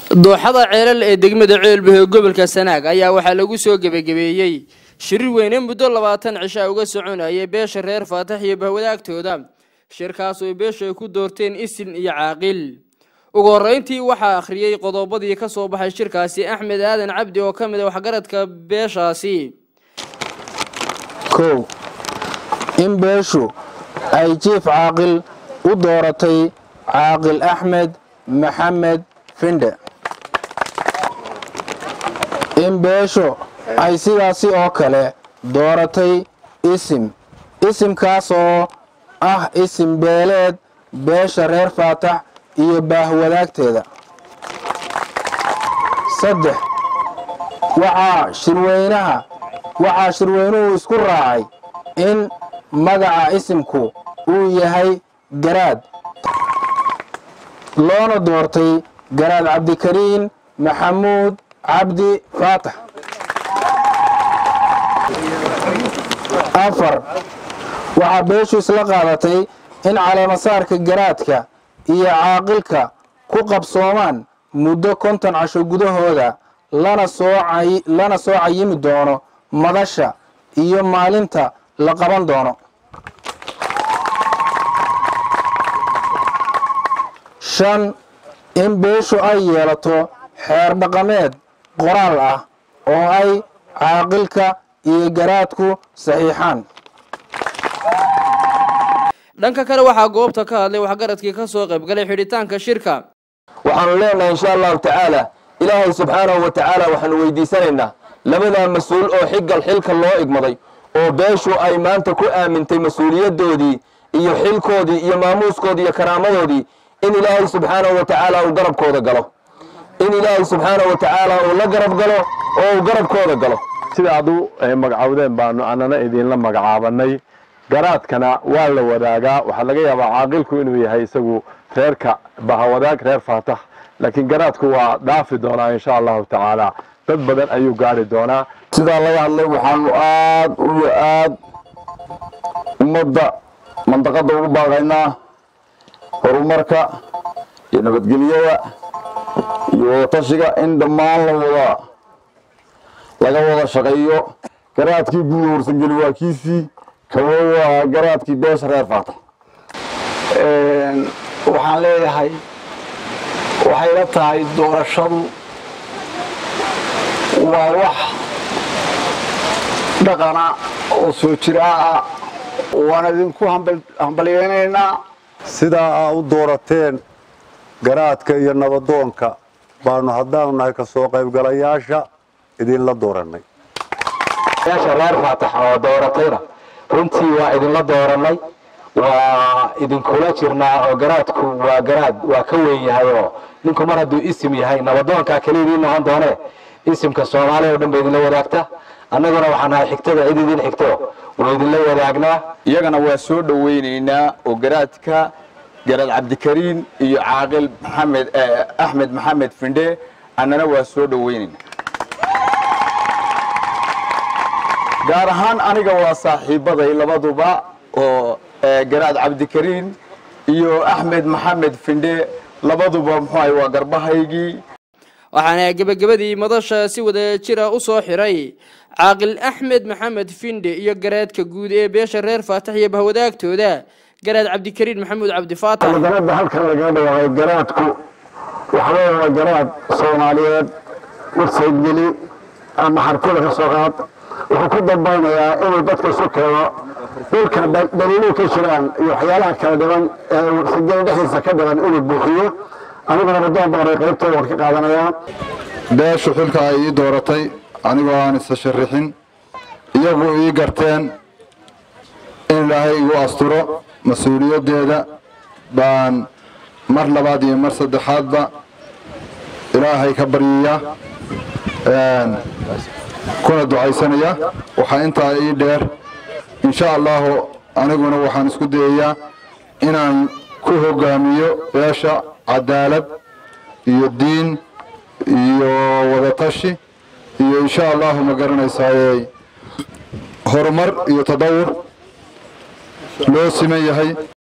dooxada ceelal ee degmada ceelbahe ee gobolka sanaag ayaa waxaa lagu soo gebagabeeyey shirir weyne muddo labaatan cishaa uga soconayay beesha reer faatax iyo bahwadaagtooda shirkaas oo beesha ay ku doorteen isin iyo caaqil ugu horreyntii waxaa akhriyey qodobadii ka soo baxay shirkaasi axmed aadan cabdi oo ka mid a waxgaradka beeshaasi kow in beeshu ay jiif caaqil u dooratay caaqil axmed maxamed findhe in beeshu ay sidaasi oo kale dooratay isim isimkaas oo ah isim beeleed beesha reer faatax iyo baahwadaagteeda saddex waxaa shirweynaha waxaa shirweynuhu isku raacay in magaca isimku uu yahay garaad loona doortay garaad cabdikariin maxamuud cabdi faatax afar waxaa beeshu isla qaadatay in caleemasaarka garaadka iyo caaqilka ku qabsoomaan muddo konton casho gudahooda lana soo cayimi doono madasha iyo maalinta la qaban doono shan in beeshu ay yeelato xeer dhaqameed qoraal ah oo ay caaqilka iyo garaadku saxiixaan dhanka kale waxaa goobta ka hadlay waxgaradkii ka soo qaybgalay xidhitaanka shirka waxaanu leenahay insha allahu tacaala ilaahay subxaanahu wa tacaala waxaanu weydiisanaynaa labadaa mas-uul oo xigal xilka loo igmaday oo beeshu ay maanta ku aamintay mas-uuliyaddoodii iyo xilkoodii iyo maamuuskoodii iyo karaamadoodii in ilaahay subxaanahu wa tacaala uu garabkooda galo in ilaahay subxaanahu wa tacaala uu la garab galo oo uu garabkooda galo sida adu magacawdeen baanu annana idinla magacaabanay garaadkana waa la wadaagaa waxaa laga yaabaa caaqilku inuu yahay isagu reerka bahawadaag reer faatax laakiin garaadku waa dhaafi doonaa insha allahu tacaala dad badan ayuu gaari doonaa sidaa laga hadlay waxaanu aad iyo aad ummadda mandaqadda ugu baaqaynaa horumarka iyo nabadgelyada iyo tashiga in dhammaan la wada laga wada shaqeeyo garaadkii guud horsangeli waa kiisii kawo waa garaadkii beesha reer faatax waxaan leeyahay waxay la tahay doorashadu waa wax dhaqana oo soo jiraa ah waan idinku hambalyeynaynaa sidaa aa u doorateen garaadka iyo nabadoonka baanu haddaanu nahay ka soo qaybgalayaasha idinla doorannay beesha reer faatax oo dooratayna runtii waa idinla doorannay waa idinkula jirnaa oo garaadku waa garaad waa ka weyn yahay oo ninku mar hadduu isim yahay nabadoonkaa keliya idiin noqon doonee isimka soomaaliya o dhan ba idinla wadaagta annaguna waxaan nahay xigtada cid idin xigto waa idinla wadaagnaa iyagana waa soo dhowaynaynaa oo garaadka garaad cabdikariin iyo caaqil maxamed axmed maxamed findhe annana waa soo dhowaynaynaa gaar ahaan aniga waa saaxiibaday labaduba oo garaad cabdikariin iyo axmed maxamed findhe labaduba muxuahay waa garbahaygii waxaana gebagabadii madasha si wada jira u soo xiray caaqil axmed maxamed findhe iyo garaadka guud ee beesha reer faatax iyo bahwadaagtooda garaad cabdikariin maxamuud cabdi faatax garaadda halkan lagaga dhawaaqay garaadku waxaa waa garaad soomaaliyeed warsaydgeli ama xartida ka soo qaad wuxuu ku dambaynayaa inuu dadka isu keeno dhulka daliiluhu ka jiraan iyo waxyaalaha kala dhiban ee warsaydgeli dhexdiisa ka dhiban inuu buuxiyo aniguna radoon baan qaybtooda war ka qaadanayaa beeshu xilka ay ii dooratay anigoo aan isa sharixin iyagu ii garteen in ilaahay igu asturo mas-uuliyaddeeda baan mar labaad iyo mar saddexaadba ilaahay ka baryiya kuna ducaysanaya waxaa intaa ii dheer insha allahu aniguna waxaan isku dayayaa inaan ku hogaamiyo beesha cadaalad iyo diin iyo wadatashi iyo insha allahu ma garanaysaayey horumar iyo tadawur loo siman yahay